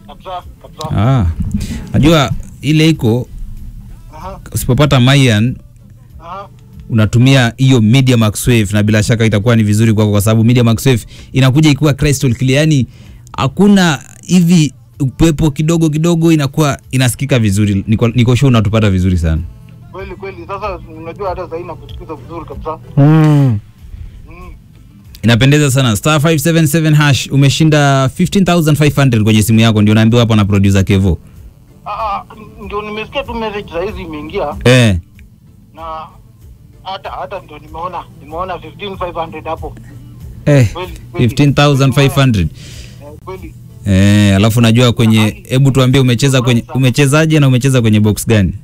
kabisa kabisa. Ah. Najua ile iko Aha, usipopata Mayan aha. unatumia hiyo Media Max Wave na bila shaka itakuwa ni vizuri kwako kwa sababu Media Max Wave inakuja ikiwa crystal clear, yani hakuna hivi upepo kidogo kidogo, inakuwa inasikika vizuri. Niko, niko sure unatupata vizuri sana. Kweli kweli, sasa unajua hata sahii nakusikiza vizuri kabisa. Mm. Mm. Inapendeza sana. Star 577 hash umeshinda 15500 kwenye simu yako, ndio naambiwa hapa na producer Kevo. Ah, ah, ndio nimesikia tu message saa hizi imeingia Eh, na hata hata ndio nimeona nimeona 15500 hapo. eh Kweli, kweli. 15500. Eh, kweli. Eh, alafu najua kwenye, hebu tuambie umecheza kwenye umechezaje na umecheza kwenye box gani?